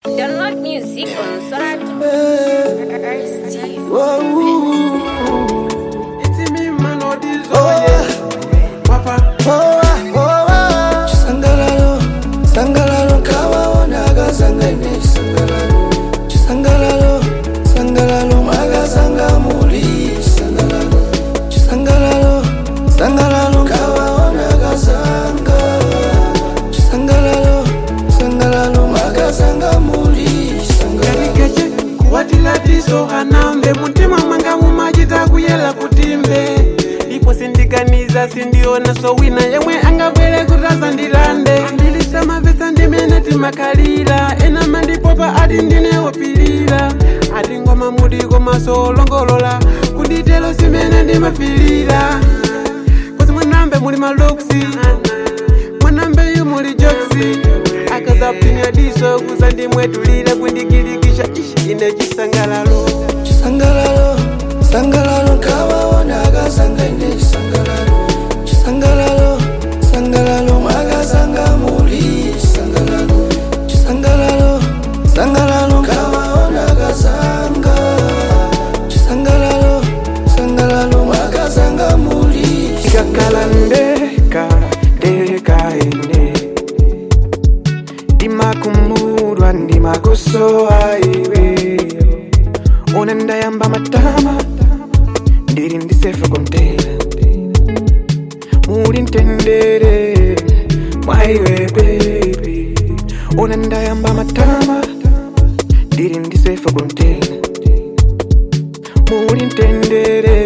Download music on Sorat. It's me, man, all this, oh yeah. Papa, chisangalalo sangalalo kawaonaga sangane chisangalalo chisangalalo sangalalo makasanga muli chisangalalo chisangalalo sangalalo kawaonaga sanga chisangalalo sangalalo makasanga muli chisangalalo kalikeche kuwatila diso hanambe mutima mwanga mumachita kuyela kutimbe ipo sindiganiza sindiona so wina yemwe angabwere kutasa ndilande ndilisama vesa ndimene timakalira ena mandipopa ati ndinewopilira ati ngoma muliko masolongolola kunditelo simene ndimafilira kozi mwanambe muli maloksi mwanambe yu muli joksi akazapinya diso kuza ndimwetulira kundikilikisha ishi ine chisangalalo chisangalalo sangalalo kawaonaga sangane chisangalalo chisangalalo sangalalo makasanga muli chisangalalo chisangalalo sangalalo kawaonaga sanga chisangalalo sangalalo makasanga muli ikakhala ndeka ndeka ine ndimakumudwa ndimakusowa iwe una ndayamba matama ndiri ndisefa kontena muli ntendere mwaiwe bebi una ndayamba matama ndiri ndisefa kontena muli ntendere